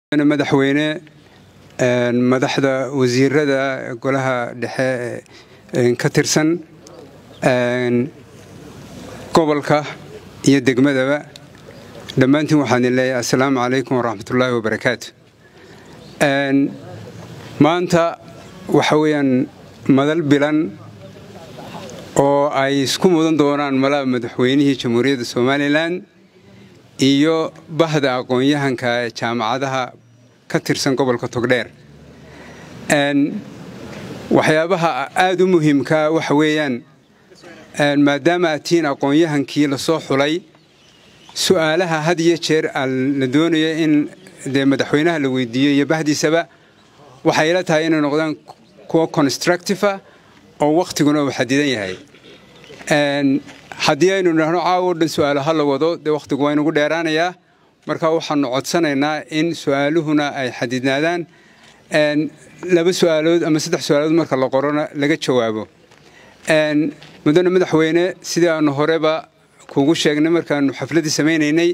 madaxweyne madaxda wasiirada golaha dhexe ka tirsan gobolka iyo degmadaba dhammaantiin waxaan idin leeyahay assalaamu calaykum waraxmatullaahi wabarakaatu maanta waxa weeyaan madal bilan oo ay isku mudan doonaan malaha madaxweynihii jamhuuriyadda somalilan iyo bahda aqoon-yahanka jaamacadaha ka tirsan gobolka togdheer waxyaabaha aada u muhiimkaa waxa weeyaan maadaama aad tihiin aqoon-yahankii lasoo xulay su'aalaha had iyo jeer la doonayo in dee madaxweynaha la weydiiyo iyo bahdiisaba waxay ila tahay inay noqdaan kuwa constructiva oo wakhtiguna uu xadidan yahay haddii aynu idhaahno caawo dhan su'aalo ha la wado dee wakhtigu waa inugu dheeraanayaa marka waxaanu codsanaynaa in su'aaluhuna ay xadidnaadaan laba su'aalood ama saddex su'aalood marka la qorona laga jawaabo mudane madaxweyne sidii aanu horeba kuugu sheegnay markaanu xafladdii samaynaynay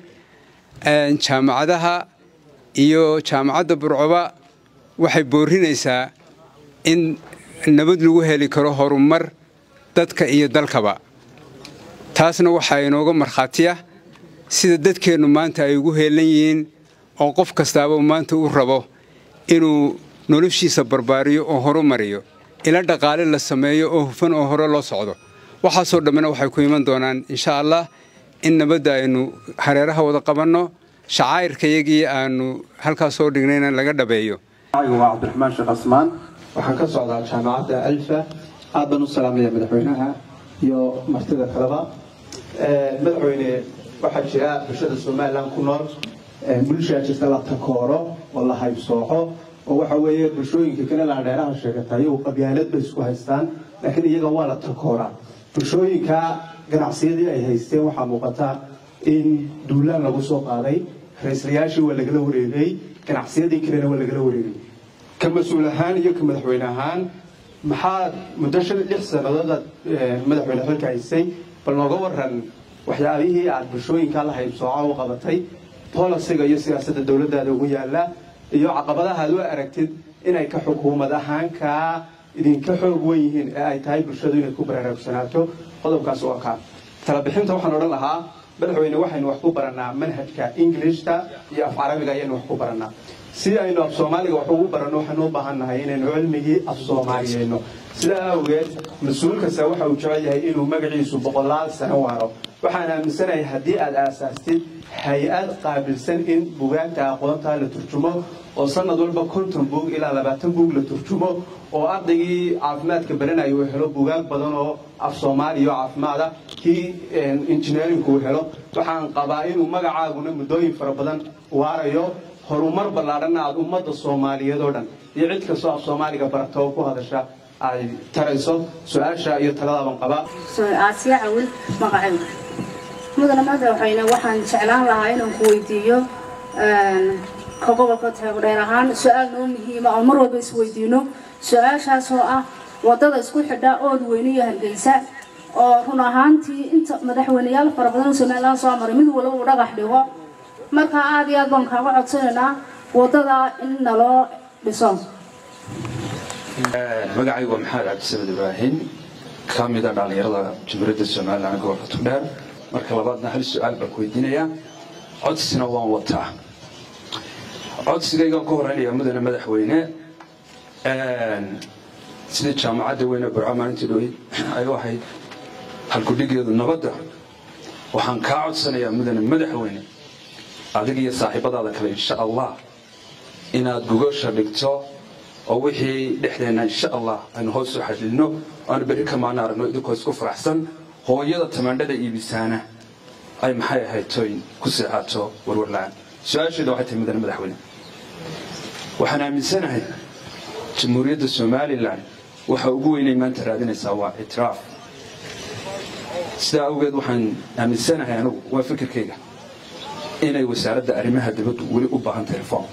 jaamacadaha iyo jaamacadda burcoba waxay boorinaysaa in nabad lagu heli karo horumar dadka iyo dalkaba taasna waxaa inooga markhaatiya sida dadkeennu maanta ay ugu heelan yihiin oo qof kastaaba maanta u rabo inuu noloshiisa barbaariyo oo horumariyo ila dhaqaale la sameeyo oo hufan oo hore loo socdo waxaasoo dhammina waxay ku iman doonaan insha allah in nabadda aynu hareeraha wada qabanno shacaa'irkayagii aanu halkaas soo dhignayna laga dhabeeyo waa cabdiraxmaan sheekh asmaan waxaan ka socdaa jaamacadda alfa aad baan u salaamaya madaxweynaha iyo martida kaleba madaxweyne waxaa jira bulshada somalilan ku nool bulshaa jirta la takooro oo la haybsooco oo waxa weeye bulshooyinka kale laadheeraha sheegata iyagu qabyaalad bay isku haystaan laakiin iyaga waa la takooraa bulshooyinka ganacsiyadii ay haysteen waxaa muuqata in duulaan lagu soo qaaday ra-iislayaashii waa lagala wareegay ganacsiyadii kalena waa lagala wareegay ka mas-uul ahaan iyo ka madaxweyne ahaan maxaad muddo shan lix sannadood aad madaxweyne xilka haysay bal nooga waran waxyaabihii aad bulshooyinka la haybsooca u qabatay bolisiga iyo siyaasadda dowladdaada ugu yaalla iyo caqabadaha aad u aragtid inay ka xukuumad ahaan kaa idinka xoog wen yihiin ee ay tahay bulshadu inay ku baraarugsanaato qodobkaas waa kaa talabixinta waxaan odhan lahaa madaxweyne waxaynu wax ku barannaa manhajka ingilishta iyo af carabiga ayaynu wax ku barannaa si aynu af soomaaliga wax ugu baranno waxaynu u baahan nahay inaynu cilmigii af soomaaliyeyno sidaa awgeed mas-uul kasta waxa uu jecel yahay inuu magaciisu boqolaal sano waaro waxaan aaminsanahay haddii aad aasaastid hay-ad qaabilsan in bugaagta aqoontaa la turjumo oo sanad walba konton buug ilaa labaatan buug la turjumo oo ardaygii caafimaadka baranaya uu helo bugaag badan oo af soomaaliya oo caafimaada kii injineerinku uu helo waxaan qabaa inuu magacaaguna muddooyin fara badan waarayo horumar ballaadhanna aad ummadda soomaaliyeed oo dhan iyo cid kastoo af soomaaliga barata oo ku hadasha ay tarayso su-aasha iyo taladaaban qabaa aasiya cawil magacayga mudane madaxweyne waxaan jeclaan lahaa inaan ku weydiiyo ka gobolka taagodheer ahaan su-aal noo muhiima oo mar walba isweydiino su-aashaas oo ah wadada isku xidha ood weyne iyo hargeysa oo run ahaantii inta madaxweyneyaal fara badan oo somalilan soo maray mid walba uu dhagax dhigo marka aada iyo aad baan kaaga codsanaynaa wadada in naloo dhiso magacaygu waa maxamed cabdisamed ibraahim ka mida dhallinyarada jamhuuriyadda somalilan gobolka tugdheer marka labaadna hal su-aal baan ku weydiinayaa codsina waan wataa codsigaygaan ku horeynaya mudane madaxweyne sida jaamacadda weyne burco maalintii dhoweyd ay u ahayd halkudhigeedu nabadda waxaan kaa codsanayaa mudane madaxweyne adiga iyo saaxiibadaada kale insha allah inaad gogosha dhigto oo wixii dhexdeenna insha allah aynu hoos u xadilno aanu berri ka maana aragno idinkoo isku faraxsan hooyada tamaandhada iibisaana ay maxay ahayd tooyin ku seexaato warwarla-aan su-aasheeda waxay tahay mudane madaxweyne waxaan aaminsanahay jamhuuriyadda somalilan waxa ugu weynay maanta raadinaysaa waa ictiraaf sidaa awgeed waxaan aaminsanahay anigu waa fikirkayga inay wasaaradda arrimaha dibaddu weli u baahan tahay reform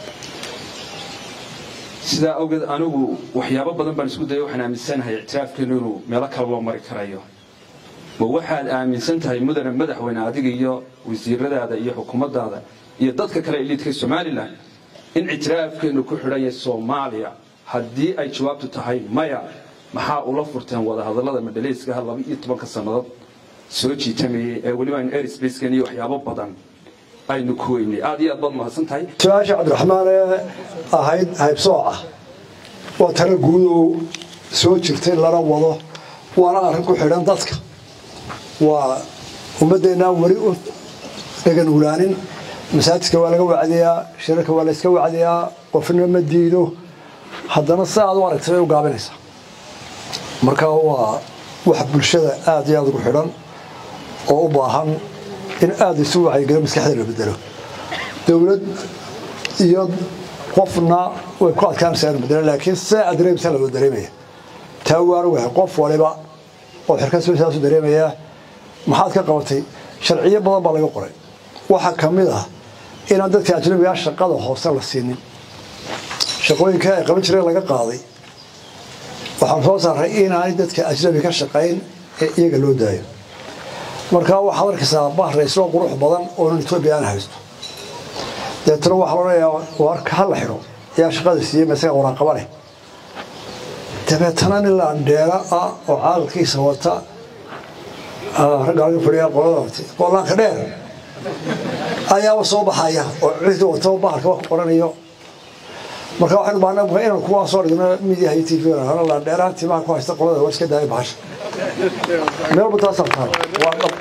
sidaa awgeed anigu waxyaabo badan baan isku daya waxaan aaminsanahay ictiraafkeenu inuu meelo kale loo mari karayo ma waxaad aaminsan tahay mudane madaxweyne adiga iyo wasiiradaada iyo xukuumaddaada iyo dadka kale eliidka somalilan in ictiraafkeenu ku xidhan yahay soomaaliya haddii ay jawaabtu tahay maya maxaa ula furteen wadahadallada madhaleyskaha laba iyo tobanka sannadood soo jiitamayay ee weliba aynu airspacekan iyo waxyaabo badan aynu ku weynay aad iyo aad baad mahadsan tahay su-aasha cabdiraxmaan ee ahayd haybsooc ah waa talo guud oo soo jirtay lana wado waana arrin ku xidhan dadka waa ummaddeennaan weli u dhegan ulaanin masaajidka waa laga wacdiyaa shirarka waa layska wacdiyaa qofna ma diido haddana si aad u aragtay bay u gaabinaysaa marka waa wax bulshada aad iyo aad ugu xidhan oo u baahan in aada isu wacyigelo maskaxda la bedelo dowlad iyo qofna way ku adkaanaysaa in bedelo laakiin see aad dareemaysaa loo dareemaya taa waan ogahay qof waliba oo xirkasoo saasu dareemaya maxaad ka qabatay sharciyo badan baa laga qoray waxaa ka mid ah inaan dadka ajnabigaa shaqada hoose la siinin shaqooyinka ay qaban jireen laga qaaday waxaan soo saaray inaanay dadka ajnabi ka shaqayn ee iyaga loo daayo markaa waxaad arkaysaa bahrayslo qurux badan oonan etoobiya aan haysto deetana waxaa loodhanayaa warka ha la xidho ayaa shaqada siiyey masaga waraaqaba leh dabeetana nin laandheera ah oo caalalkiisa wata ragga laga fadhiya qolada qolaanka dheer ayaaba soo baxaya oo cidi wato bahalka wax qoranayo marka waxaynu baahnaa inaan kuwaa soo dhigno midiyaha iyo tv laandheeraha timaha ku haysta qolada waa iska daaya bahasha meelba taasaa taal waa dhab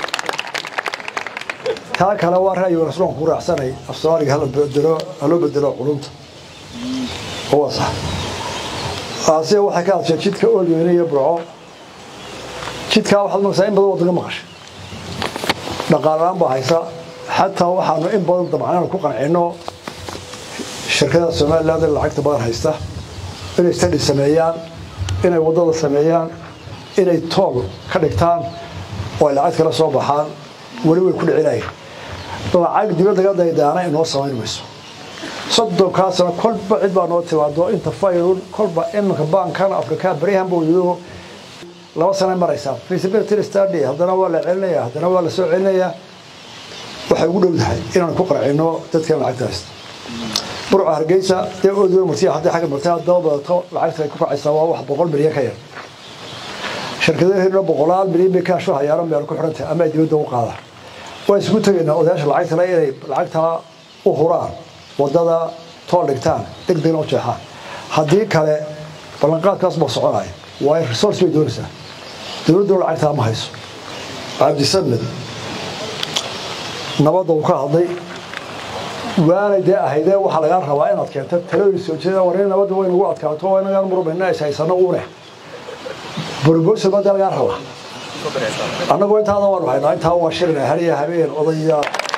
taa kale waa ra'yi rasuulkan ku raacsanay af soomaaliga hala bedelo haloo bedelo culunta oo waa sax aasiya waxay ka hadashay jidka oolweyne iyo burco jidkaa waxaad maqsaa in badan waddanka maqashay dhaqaalaan baa haysa xataa waxaanu in badan dabcan ku qancino shirkada somaliland ee lacagta badan haysta inay stadi sameeyaan inay waddada sameeyaan inay tool ka dhigtaan oo ay lacag kala soo baxaan weli way ku dhicinayeen lacag dibaddaga daydaana inoo samayn mayso soddonkaa sano kolba cid baa noo timaado inta fayrun kolba iminka baankan afrika baryahan buu yido laba sana maraysaa feasibility study haddana waa la celinaya haddana waa la soo celinayaa waxay ugu dhowdahay inaan ku qarcino dadkan lacagta haysta burca hargeysa dee oodoo martiya haddii xagga martay haddaba badato lacagta ay ku kacaysaa waa wax boqol milyan ka yar shirkadaheeduna boqolaal milyan bay kaasho hayaano meel ku xidhantahay ama ay dibadda u qaadaan waa isugu tegaynaa odayaasha lacagtale inay lacagtaa u huraan waddada tool dhigtaan deg degna u jeexaan haddii kale ballanqaadkaas baa soconaya waayo resource bay doonaysaa dowladduna lacagtaa ma hayso cabdisamed nabadda uu ka hadlay waanay dee ahaydee waxaa lagaa rabaa inaad keento talooyin soo jeeda war in nabadda way nagu adkaato oo inagaan murubayna is haysano uune borobosal baa dee lagaa rabaa annagoo intaada waanu haynaa intaa waa shilina hariya habeen odaya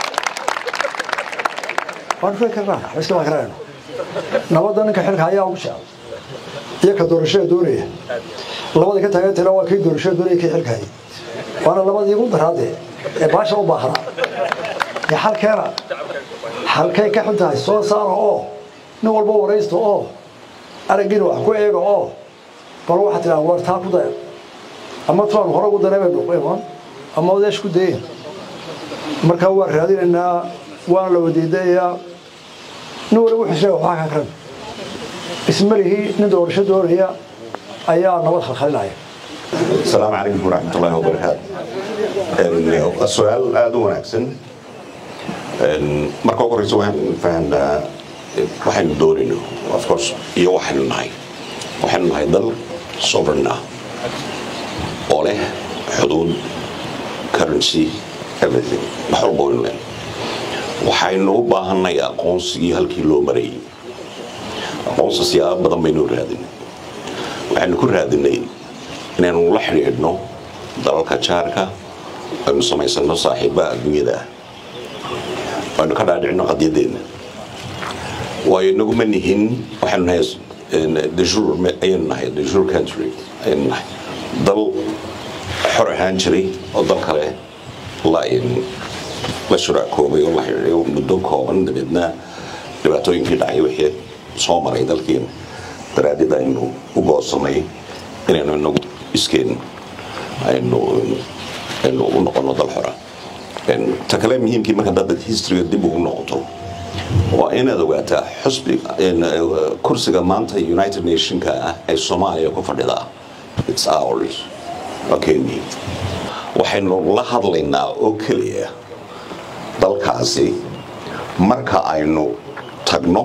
waan fuli karnaa iska baan karayno nabadda ninka xilka ayaa ugu jecel iyo ka doorashada doonaya labadii ka taageertayna waa kii doorashada doonaya kii xilka hayay waana labadii ugu daraadee ee baasha u baahnaa ee xalkeena halkay ka xun tahay soo saara oo nin walba waraysta oo araggiina wax ku eega oo bal waxaa tidhaha war taa ku daya ama tuaan hore ugu daray baynu iman ama odeesh ku dayin markaa waan raadinaynaa waana la wadiidayaa nin waliba wuxuu sheega waxaa ka karan ismalihii nin doorasho doonaya ayaa nabad khalkhalinaya السلام عليكم ورحمة الله وبركاته السؤال aad u wanaagsan marka ugu horeysa waxaan fahanaa waxaynu doonayno of course iyo waxaynu nahay waxaynu nahay dal sovereign ah oo leh xuduud currency everything wax walba waynu leh waxaynu u baahanay aqoonsigii halkii loo marayay aqoonsi siyaabo badan baynu raadinay waxaynu ku raadinay inaynu la xidhiidhno dalalka jaarka aynu samaysano saaxiiba adduunyada ah aynu ka dhaadhicino qadyadeena waayo inagu ma nihin waxaynu nahay dejur ayaynu nahay dejur country ayaynu nahay dal xor ahaan jiray oo dal kale la la shuraakoobay oo la xidhiidhay muddo kooban dabeedna dhibaatooyinkii dhacay wixii soo maray dalkeena daraadid aynu u goosanay inaynu inagu iskeen aynu aynu u noqono dal xora ta kale muhiimkii marka dad historyga dib ugu noqoto waa inaad ogaataa xusbi kursiga maanta united nationka ah ee soomaaliya ku fadhida its ours waa kenya waxaynu la hadlaynaa oo keliya dalkaasi marka aynu tagno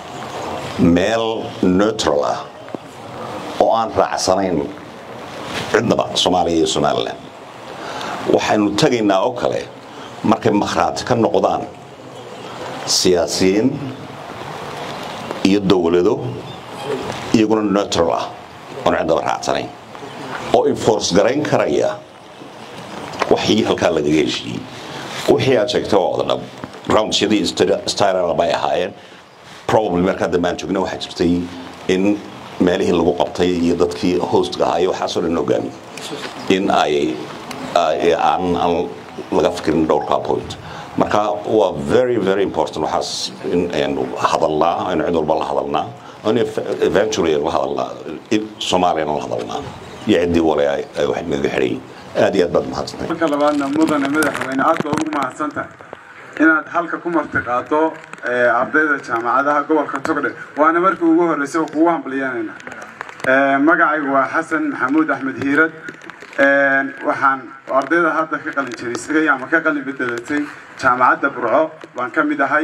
meel neutral ah oo aan raacsanayn cidnaba soomaaliya iyo somalilan waxaynu tagaynaa oo kale markay makhraati ka noqdaan siyaasiyiin iyo dowlado iyaguna neutral ah oon cidnaba raacsanayn oo enforce garayn karaya waxii halkaa lagaga heshiiyey wixii aad sheegtay waa wada dhab roundsyadii styrala bay ahaayeen probably markaa dambaan joogna waxaa jirtay in meelihii lagu qabtay iyo dadkii hostga ahaa iyo waxaasoo dhan ogaami in ay aan aan laga fikirin dhowrkaa point marka waa very very important waxaas in aynu hadalnaa aynu cid walba la hadalnaa in eventually aynu la hadalnaa soomaaliyana la hadalnaa iyo ciddii wale ay wax naga xidhay aad iyo aad baad mahadsantahay marka labaadna mudane madaxweyne aad baa ugu mahadsan tahay inaad halka ku martiqaado ardayda jaamacadaha gobolka togdhe waana markii ugu horreysay oo kugu hambalyaanayna magacaygu waa xasan maxamuud axmed hiirad waxaan ardayda hadda ka qalin jariisagay ama ka qalin bedelatay jaamacadda burco baan ka mid ahay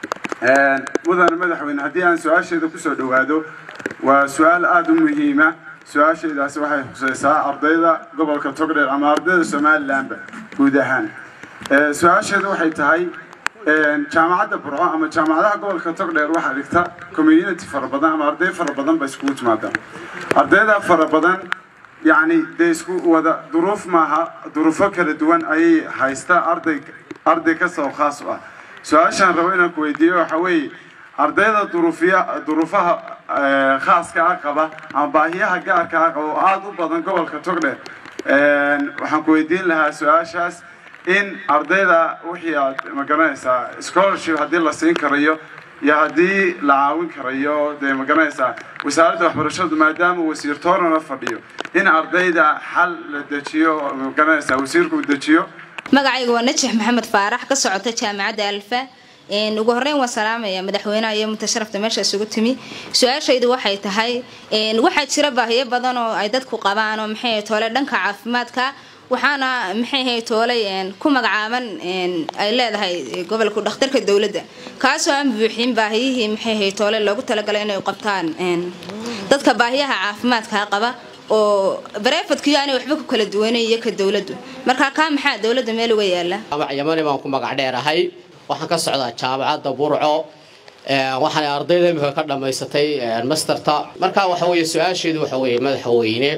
mudane madaxweyne haddii aan su-aasheeda kusoo dhowaado waa su-aal aada u muhiima su-aashaydaasi waxay khuseysaa ardayda gobolka togdheer ama ardayda somalilanba guud ahaan su-aasheedu waxay tahay jaamacadda burco ama jaamacadaha gobolka togdheer waxaa dhigta community fara badan ama arday fara badan ba iskugu timaadaan ardayda fara badan yacni dee isku wada duruuf maaha duruufo kala duwan ayay haysta arday arday kasta oo khaas u ah su-aashaan rabo inaan ku weydiiyo waxa weeye ardayda duruufiya duruufaha khaaska ah qaba ama baahiyaha gaarka ah qaba oo aada u badan gobolka togdheer waxaan ku weydiin lahaa su-aashaas in ardayda wixii aad ma garanaysaa scholarship haddii la siin karayo iyo haddii la caawin karayo dee ma garanaysaa wasaaradda waxbarashadu maadaama wasiir toorana fadhiyo in ardayda xal la dejiyo ma garanaysaa wasiirku uu dejiyo magacayga waa najax maxamed faarax ka socota jaamacadda alfa ugu horeyn waan salaamaya madaxweynaha iyo mutasharafta meesha isugu timi su-aashaydu waxay tahay waxaa jira baahiyo badan oo ay dadku qabaan oo maxay toole dhanka caafimaadka waxaana maxay hay toolay ku magacaaban ay leedahay gobolku dhakhtarka dowladda kaasoo aan buuxin baahiyihii maxay hay toole loogu talagalay inay qabtaan dadka baahiyaha caafimaadka qaba oo bareefadkiyo aanay waxba ku kala duwanay iyo ka dowladdu marka kaa maxaa dowladda meel uga yaala yamani baan ku magac dheerahay waxaan ka socdaa jaamacadda burco waxaana ardayda imika ka dhammaysatay masterta marka waxa weeye su-aasheedu waxa weeye madaxweyne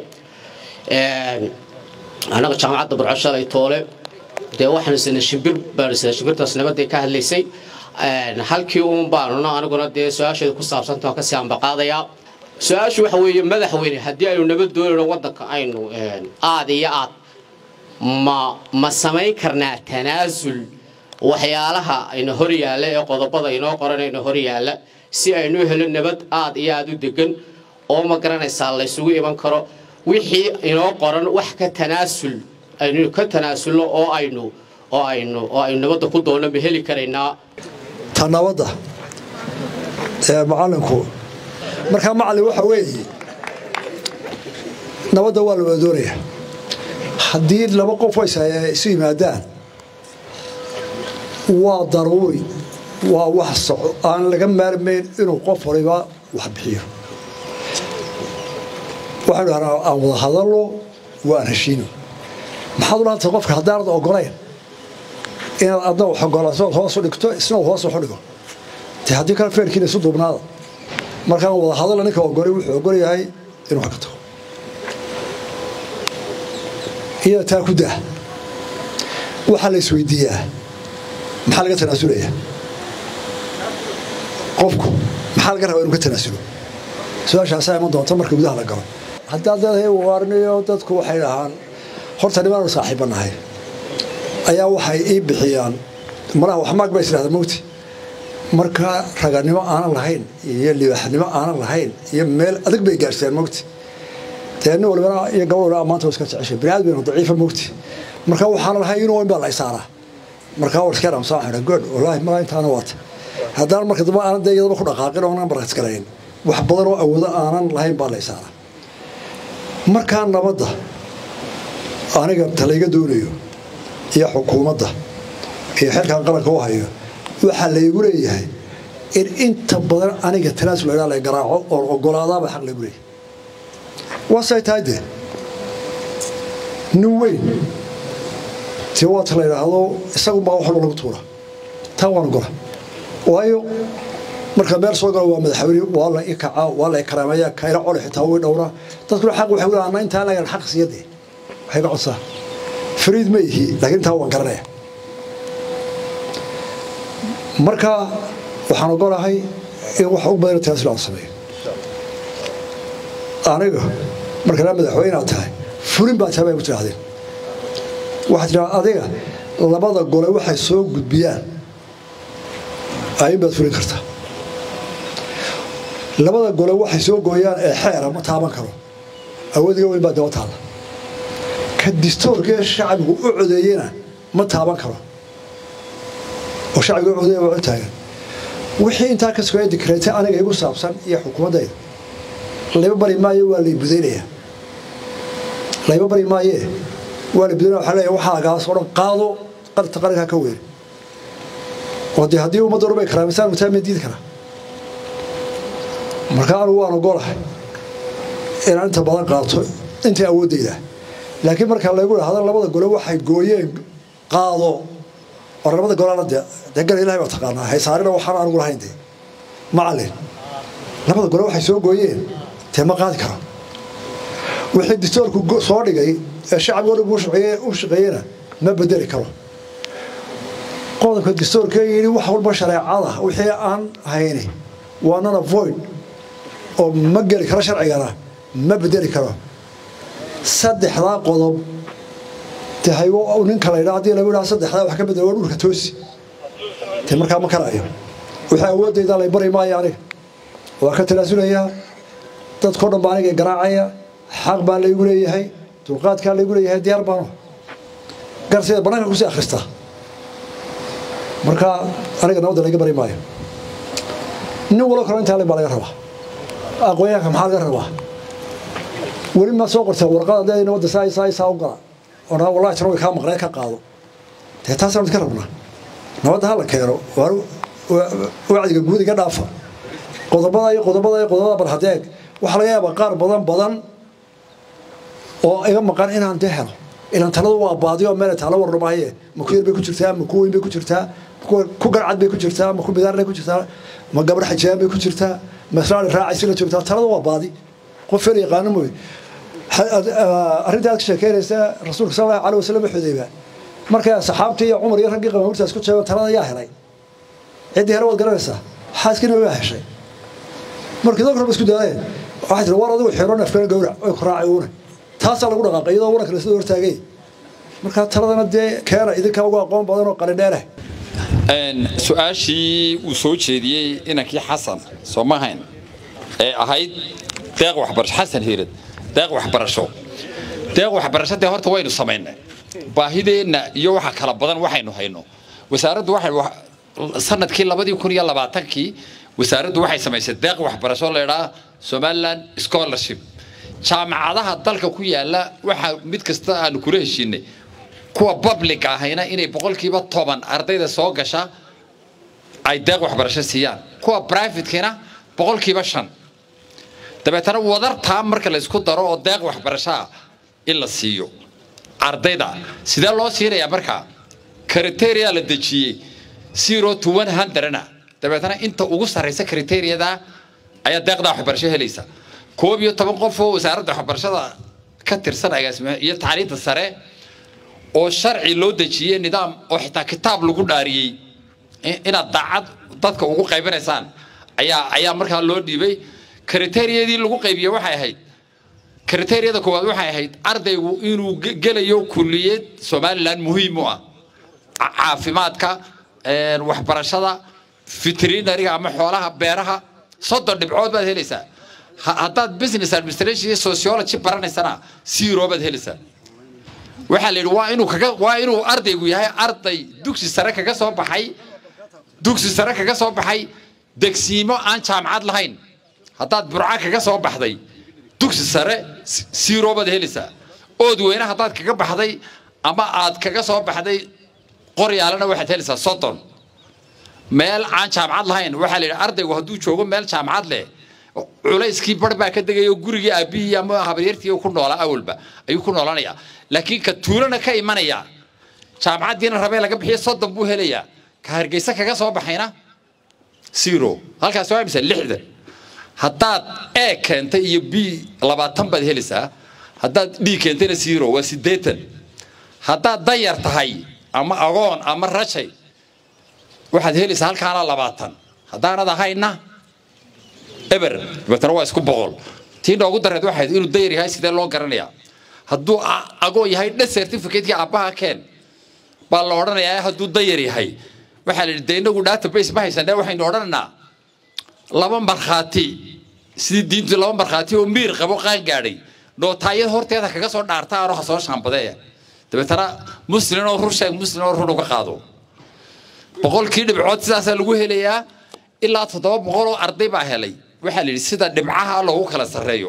annaga jaamacadda burco shalay toole dee waxaanu sina shimbir baanu sina shimbirtaas nabadday ka hadlaysay halkii uun baanuna aniguna dee su-aasheedu ku saabsanta waan kasii ambaqaadayaa su-aashu waxa weeye madaxweyne haddii aynu nabad doonayno waddanka aynu aad iyo aad ma ma samayn karnaa tanaasul waxyaalaha ayna hor yaalla ee qodobada inoo qoran ayna hor yaalla si aynu helo nabad aad iyo aad u degan oo ma garanaysaa laysugu iman karo wixii inoo qoran wax ka tanaasul aynu ka tanaasulno oo aynu oo aynu oo aynu nabadda ku doonno ma heli karaynaa ta nabadda ee macallinku markaa macallin waxa weeye nabadda waa la wada doonayaa haddii laba qof ways isu yimaadaan waa daruuri waa wax soco aan laga maarmayn inuu qof waliba wax bixiyo waxaynu haraa aan wada hadalno waan heshiino maxaad u laantay qofka haddaanad ogolayn inaad adna wax ogolaansood hoos u dhigto isna uu hoos wax u dhigo dee haddii kale feerkiina isu duubnaada markaan wada hadalla ninka ogolay wuxuu ogol yahay inuu wax ka tago iyada taa ku daa waxaa la isweydiiyaa maxaa laga tanaasulaya qofku maxaa laga rabaa inuu ka tanaasulo su-aashaasaa iman doonta marka gudaha la galo haddaad leedahay waarniyo dadku waxay dhahaan horta nimaanu saaxiiba nahay ayaa waxay ii bixiyaan malaha waxmaag ba isdhahda mowti marka raganimo aanan lahayn iyo libaaxnimo aanan lahayn iyo meel adag bay gaarsiiyaan mowti dee nin walibana iyo gabadh walibana maanta iska jeceshay bini aadam daciifa mowti marka waxaan lahayn inuu in baa la isaaraa markaa war iska dhamsaa waxaan good wallaahi malaa intaana waata haddaan marka dambe aanan dee iyadaba ku dhaqaaqin oonan markas garayn wax badan oo awoodo aanan lahayn baa la isaara markaa nabadda aniga talayga doonayo iyo xukuumadda iyo xilkan qaranka u hayo waxaa laygu leeyahay in inta badan aniga tanaasul la la garaaco oon ogolaadaaba xaq laygu leeyahay waasay tahay dee nin weyn tii waata la yidhaahdo isagunbaa wax walba lagu tuura taa waan ogola waayo marka meel soo galo waa madaxweyne waa la i kacaa waa la i karaameeyaa kayra cole xitaa way dhowraa dadkuna xaq waxay leeyahay intaan lagan xaq siyade waxay ka codsaa fariid ma ihi laakiin intaa waan garanaya marka waxaan ogolahay in wax ugu badan tanaasul aan sameeyo aniga markaa madaxweyne aad tahay fulin baa tahay bay ku tidhahdeen waxaad tidhahdaa adiga labada gole waxay soo gudbiyaan ayin baad fulin kartaa labada gole waxay soo gooyaan ee xeera ma taaban karo awoodiga weyn baa daba taalla ka distoorkee shacbigu u codeeyena ma taaban karo oo shacbiga u codeeya waa u taagan wixii intaa ka sugaya dikreete aniga igu saabsan iyo xukuumaddayda layba bari maayo waa lay budaynayaa layba bari maayee waa la budaynaya waxaa leeyahay waxaa agaas oo dhan qaado qarta qarankaa ka weyn oo dee haddii ummadda dhan bay karaamisaan mutaa ma diidi karaa marka anigu waan ogolahay inaan inta badan qaato intii awooddayda laakiin marka laygu dhahdo labada gole waxay gooyeen qaado war labada golana dee dee gal ilahay baa taqaanaa haysaarina waxaan anigu lahayn dee macallin labada gole waxay soo gooyeen dee ma qaadi karo wixii distoorku soo dhigay ee shacbigo dhan u shaqeeyena ma bedeli karo qodobka distoorka yidhi wax walba shareecada wixii aan hayni waa nana void oo ma geli karo sharcigana ma bedeli karo saddexdaa qodob tahaygo ninka la yidhaa haddii lagu yidhaha saddexdaa wax ka bedela waa dhulka toosi te markaa ma karayo wixii awooddayda lay bari maayo aniga waa ka tanaasulayaa dadkao dhan baa aniga garaacaya xaq baa laygu leeyahay dulqaadkaa laygu leeyahay diyaar baano garsideed bannaanka kusii akhristaa marka aniga nabadda layga bari maayo nin walo kalo intaa le baa laga rabaa aqoonyahanka maxaa laga rabaa weli ma soo qortee warqada dee nabadda saa saa saa u gala oo naa wallahi tana way kaa maqnee ka qaado dee taasaan idka rabnaa nabadda ha la keeno wacdiga guud iga dhaafa qodobada iyo qodobada iyo qodobada barhadeeg waxaa laga yaabaa qaar badan badan oo iga maqan inaan dee helo ilan taladu waa baadiyo meel taalo warnamahaye ma ku yar bay ku jirtaa ma ku weyn bay ku jirtaa ku garcad bay ku jirtaa ma ku bidaarlay ku jirtaa ma gabadh xajiyaan bay ku jirtaa ma islaali raacaysi la joogtaa taladu waa baadi qof fel yaqaano mooye arrinta aad ka sheekeynaysa rasuulka sal allahu alay wasalam xudayba markay saxaabtii iyo cumar iyo raggii qamaurtaas ku jeego talada yaa helay ciddii hele waad garanaysaa xaaskiina waa heshay markii dad korba isku daadeen waxay tiri war adigu xiro neefkana gowrac way ku raacay uuna taasaa lagu dhaqaaqay iyadoo waranka lasoo hortaagay markaa taladana dee keena idinkaa ugu aqoon badan oo qalindheeleh su-aashii uu soo jeediyey inankii xasan soo ma hayn ee ahayd deeq waxbarasho xasan hiirad deeq waxbarasho deeq waxbarasho dee horta waynu samaynay baahideenna iyo waxa kala badan waxaynu hayno wasaaraddu waxay sanadkii labadii kun iyo labaatankii wasaaraddu waxay samaysay deeq waxbarasho laydhaa somaliland scholarship jaamacadaha dalka ku yaala waxaa mid kasta aanu kula heshiinay kuwa public ahayna inay boqolkiiba toban ardayda soo gasha ay deeq waxbarasho siiyaan kuwa privatekina boqolkiiba shan dabeetana wadartaa marka la isku daro oo deeq waxbarashoa in la siiyo ardayda sidee loo siinayaa markaa criteria la dejiyey zero to one hundredna dabeetana inta ugu sarraysa criteriyada ayaa deeqda waxbarasho helaysa koob iyo toban qof oo wasaaradda waxbarashada ka tirsan agaasima iyo tacliinta sare oo sharci loo dejiyey nidaam oo xitaa kitaab lagu dhaariyey inaad daacad dadka ugu qaybinaysaan ayaa ayaa markaa loo dhiibay kriteriyadii lagu qaybiyey waxay ahayd kriteriyada koowaad waxay ahayd ardaygu inuu gelayo kulliyad somaliland muhiim u ah caafimaadka waxbarashada veterinariga ama xoolaha beeraha soddon dhibcood baad helaysaa haddaad business administration iyo sociology baranaysana zero baad helaysaa waxaa la yidhi waa inuu kaga waa inuu ardaygu yahay arday dugsi sare kaga soo baxay dugsi sare kaga soo baxay degsiimo aan jaamacad lahayn haddaad burca kaga soo baxday dugsi sare siiro baad helaysaa ood weyne haddaad kaga baxday ama aad kaga soo baxday qoryaalana waxaad helaysaa soddon meel aan jaamacad lahayn waxaa la yidhi ardaygu hadduu joogo meel jaamacad leh culayskii bar baa ka degaya oo gurigii aabbihii ama habaryartii ku noolaa awalba ayuu ku noolanayaa laakiin ka tuulana ka imanaya jaamacaddiina rabee laga bixiyo soddon buu helayaa ka hargeysa kaga soo baxayna zero halkaas waa imisa lixdan haddaad e keentay iyo b labaatan baad helaysaa haddaad d keentayna zero waa siddeetan haddaad danyar tahay ama agoon ama rajay waxaad helaysaa halkaana labaatan haddaanad ahayna eber dabeetana waa isku boqol tii noogu dareed waxayd inuu dayar yahay sidee loo garanayaa hadduu agoon yahay dhe certificate-kii aabbaha keen baa la odhanayaa hadduu dayar yahay waxaa la yidhi dee inagu database ma haysanee waxaynu odhanaynaa laba markhaati sidii diintu laba markhaati oo miir qabo qaan gaadhay nootaayad horteeda kaga soo dhaarta anoo ha soo shaambadeeya dabeetana muslin oo rur sheeg muslin oo rur uga qaado boqolkii dhibcood sidaasaa lagu helayaa ilaa toddoba boqol oo arday baa helay waxaa la yidhi sida dhibcaha loogu kala sarreeyo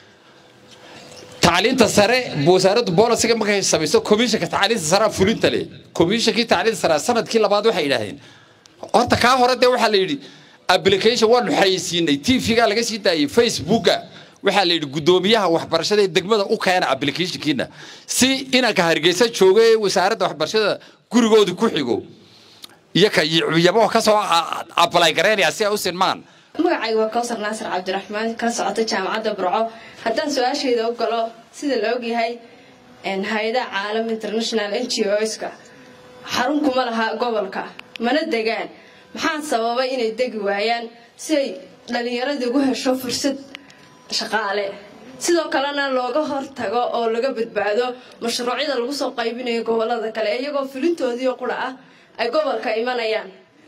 tacliinta sare wasaaraddu bolisiga markay samayso komishanka tacliinta sare fulinta leh komishankii tacliinta sare sanadkii labaad waxay yidhaahdeen horta kaa hore dee waxaa la yidhi application waanu xayeysiinay tvga laga sii daayey facebooka waxaa la yidhi guddoomiyaha waxbarashada ee degmada u keena applicationkiina si inanka hargeysa jooga ee wasaaradda waxbarashada gurigooda ku xigo iyo ka yabo ka soo apply garaynaya si ay u sinmaan magacayga waa kawsar naasir cabdiraxmaan ka socota jaamacadda burco haddaan su-aashayda u galo sida la ogyahay hay-adaha caalam international n g oska xarun kuma laha gobolka mana degaan maxaa sababay inay degi waayaan si ay dhallinyaradii ugu hesho fursad shaqaale sidoo kalena looga hortago oo laga badbaado mashruucyada lagu soo qaybinayo gobolada kale iyagoo fulintoodiio qura ah ay gobolka imanayaan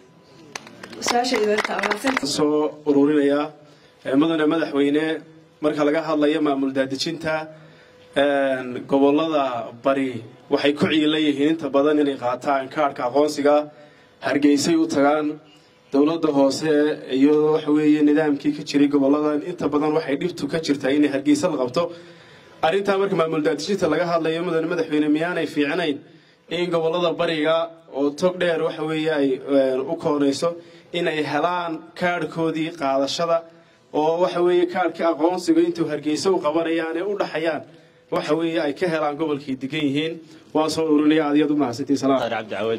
soo ururinayaa mudane madaxweyne marka laga hadlayo maamul daadejinta gobolada bari waxay ku ciila yihiin inta badan inay qaataan kaarhka aqoonsiga hargeysay u tagaan dowladda hoose iyo waxa weeye nidaamkii ka jiray goboladan inta badan waxay dhibtu ka jirtaa inay hargeysa la qabto arrintaa marka maamul daadejinta laga hadlayo mudane madaxweyne miyaanay fiicnayn in gobolada bariga oo tog dheer waxa weeye ay u koonayso inay helaan kaadhkoodii qaadashada oo waxa weeye kaadhkii aqoonsiga intuu hargeysa u qabanayaan ee u dhaxayaan waxa weeye ay ka helaan gobolkay degan yihiin waan soo ururinaya aad iyaad u mahadsantiin salaam cabdicawad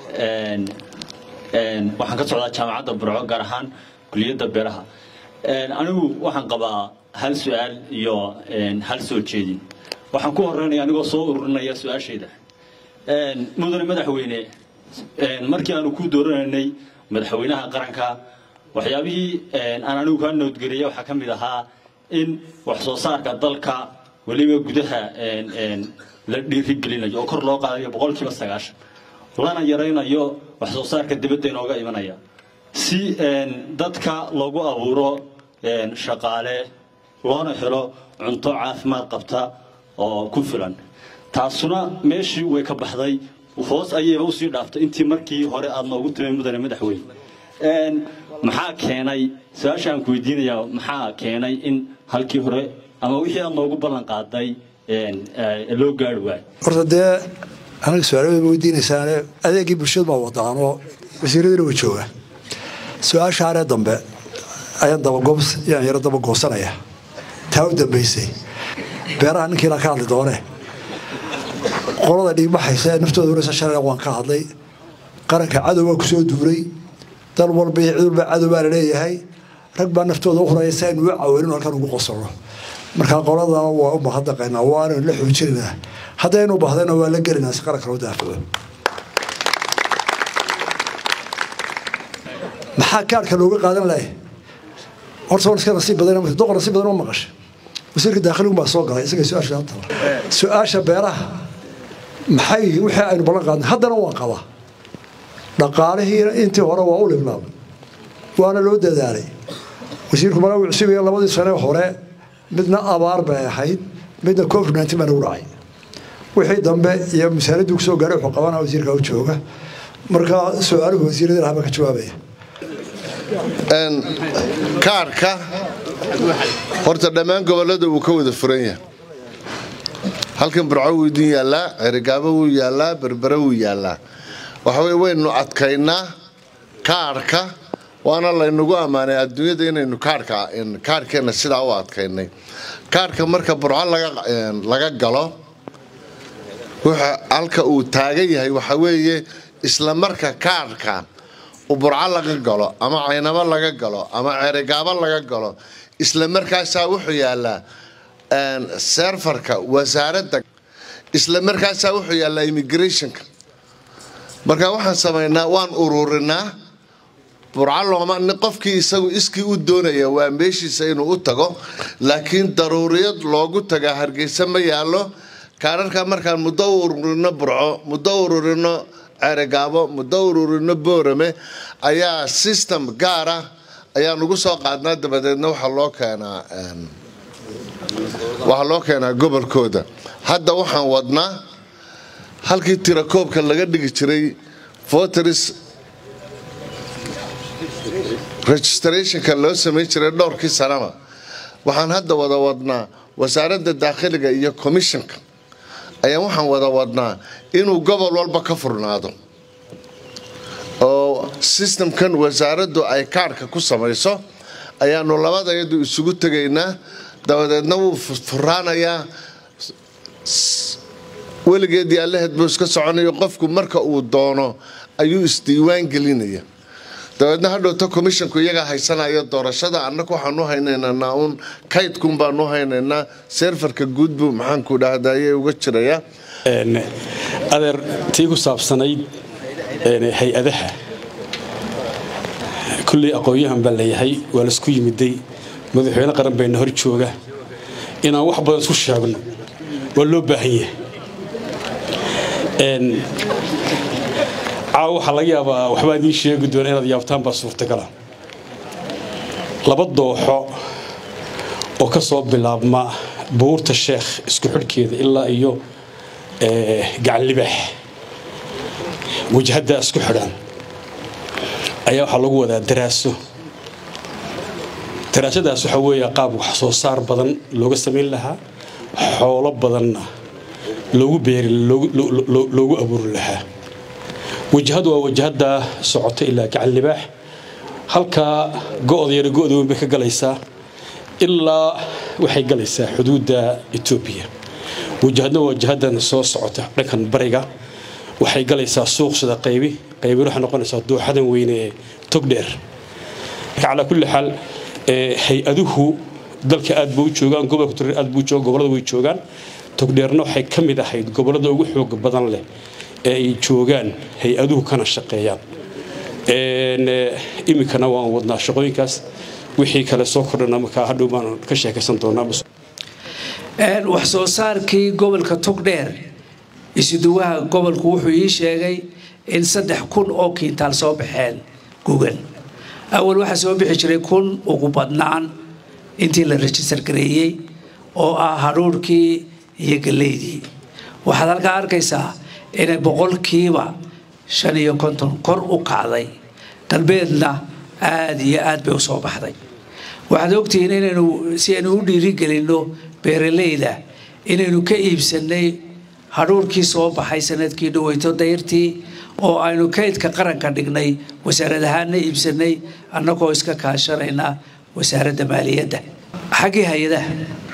waxaan ka socdaa jaamacadda burco gaar ahaan kuliyadda beeraha anigu waxaan qabaa hal su-aal iyo hal soo jeedin waxaan ku horeynaya anigoo soo ururinaya su-aashayda mudane madaxweyne markii aanu ku dooranaynay madaxweynaha qaranka waxyaabihii aan anigu kaa noodgeliyay waxaa ka mid ahaa in wax soo saarka dalka weliba gudaha la dhiirigelinayo oo kor loo qaadayo boqolkiiba sagaashan lana yaraynayo wax soo saarka dibadda inooga imanaya si dadka loogu abuuro shaqaale loona helo cunto caafimaad qabta oo ku filan taasuna meeshii way ka baxday hoos ayayba usii dhaaftay intii markii hore aad noogu timay mudane madaxweyne maxaa keenay su-aasha aan ku weydiinayaa maxaa keenay in halkii hore ama wixii aad noogu ballan qaaday loo gaari waayo horta dee anaga su-aaladeed ma weydiinaysaane adeegii bulshadu baa wadaanoo wasiiradina way joogaan su-aashaanee dambe ayaan dabagoobs yaan yaro dabagoosanaya taa u dambaysay beeraha ninkiina ka hadli doone qolada dhiigbaxaysa ee naftooda ureysa shalay waan ka hadlay qaranka cadow baa kusoo duuray dal walba iyo cid walba cadow baa laleeyahay rag baa naftooda u horaya si aynu u caawinin halkan ugu qosolno marka qoladana waa u mahadnaqaynaa waanaynu la xoojinaynaa haddaynu bahdayna waa la gelinaa si qaranka loo daafaco maxaa kaarhka looga qaadan lahay horta waan iska nasiib badan doqor nasiib badan ma maqashay wasiirka daakhiligu baa soo galay isaga su-aasha tala su-aasha beeraha maxay wixii aynu ballan qaadnay haddana waan qabaa dhaqaalihiina intii hore waa u libnaabay waana loo dadaalay wasiirku mala cusubaya labadii sane hore midna abaar bay ahayd midna covid nineteen baa nagu dhacay wixii dambe iyo masaaladii kusoo gaaray wuxuu qabanaa wasiirka u jooga marka su-aaluhu wasiirada lahaba ka jawaabaya kaarhka horta dhammaan gobollada wuu ka wada furan yahay halkan burco wuu idin yaallaa cerigaabo wuu yaallaa berbere wuu yaallaa waxaweye waynu adkaynaa kaarhka waana laynagu ammaanay adduunyada inaynu kaarhkeenna sidaa u adkaynay kaarhka marka burco laga galo halka uu taagan yahay waxa weeye isla marka kaarhka burco laga galo ama caynabo laga galo ama cerigaabo laga galo isla markaasaa wuxuu yaallaa serfarka wasaaradda isla markaasaa wuxuu yaallaa immigrationka marka waxaan samaynaa waan ururinaa burco looma qofkii isagu iskii u doonaya waa meeshiisa inuu u tago laakiin daruuriyad loogu tagaa hargeysa ma yaallo kaararka markaan muddo u ururino burco muddo u ururino cerigaabo muddo ururino boorame ayaa system gaara ayaan ugu soo qaadnaa dabadeedna waxaa loo keenaa waxaa loo keenaa gobolkooda hadda waxaan wadnaa halkii tirakoobka laga dhigi jiray voteris registrationka loo samayn jiray dhowrkii sanaba waxaan hadda wada wadnaa wasaaradda daakhiliga iyo commissionka ayaan waxaan wada wadnaa inuu gobol walba ka furnaado oo systemkan wasaaraddu ay kaarhka ku samayso ayaanu labadayadu isugu tegaynaa dabadeedna wuu furaanayaa weligeedii allaheed buu iska soconayo qofku marka uu doono ayuu isdiiwaan gelinaya dabeedna hadhowta commissionku iyagaa haysanaya doorashada annagu waxaanu haynaynaa naa-uun kaydkun baanu haynaynaa serfarka guud buu maxaanku dhahdaye uga jiraya adeer tii ku saabsanayd hay-adaha kulley aqoon-yahan baa leeyahay waa laisku yimiday madaxweyne qaran bayna hor jooga inaan wax badan isku sheegno waa loo baahan yahay caawa waxaa laga yaabaa waxbaa idiin sheegi doona inaad yaabtaan baa suurtagala laba dooxo oo ka soo bilaabma buurta sheekh isku xidhkeeda ilaa iyo gacan libaax wajhaddaa isku xidhan ayaa waxaa lagu wadaa daraaso daraasadaas waxaa weeye qaab wax soo saar badan looga samayn lahaa xoolo badanna loogu beeri loogu abuuri lahaa wajahadu waa wajahada socota ilaa gacan libaax halkaa go-da yara go-da weyn bay ka galaysaa ilaa waxay galaysaa xuduudda etoobiya wajahadna waa wajahadan soo socota dhankan bariga waxay galaysaa suuq sida qaybi qaybin waxay noqonaysaa dooxadan weyne ee togdheer calaa kulli xaal hay-aduhu dalka aad buu u joogaan gobolka tureer aad buu jooga gobollada way joogaan togdheerna waxay ka mid ahayd gobollada ugu xooga badan leh ee ay joogaan hay-aduhu kana shaqeeyaan iminkana waan wadnaa shaqooyinkaas wixii kale soo kordhana markaa hadhow baan ka sheekaysan doonaa wax soo saarkii gobolka togdheer isuduwaha gobolku wuxuu ii sheegay in saddex kun oo kiintaal soo baxeen gugan awal waxaa soo bixi jiray kun ugu badnaan intii la rejistar gareeyey oo ah hadhuurhkii iyo galeydii waxaad halkaa arkaysaa inay boqolkiiba shan iyo konton kor u kacday galbeedna aada iyo aad bay u soo baxday waxaad ogtihiin inaynu si aynu u dhiirigelinno beeralayda inaynu ka iibsannay hadhuurkii soo baxay sanadkii dhaweyto dayrtii oo aynu kaydka qaranka dhignay wasaarad ahaanna iibsannay annagoo iska kaashanayna wasaaradda maaliyadda xaggii hay-adaha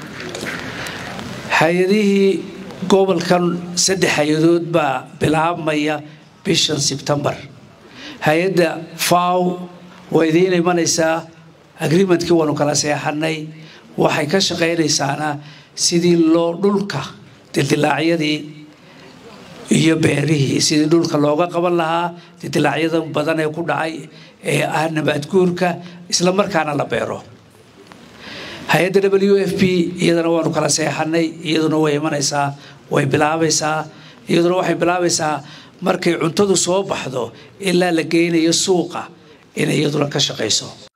hay-adihii gobolkan saddex hay-adood baa bilaabmaya bishan sebtembar hay-adda faw waa idiin imanaysaa agreementkii waanu kala seexanay waxay ka shaqaynaysaana sidii loo dhulka dildilaacyadii iyo beerihii sidii dhulka looga qaban lahaa dildilaacyada badan ee ku dhacay ee ah nabaadguurka isla markaana la beero hay-adda w f p iyadana waanu kala seexanay iyaduna way imanaysaa way bilaabaysaa iyaduna waxay bilaabaysaa markay cuntadu soo baxdo ilaa la geynayo suuqa inay iyaduna ka shaqayso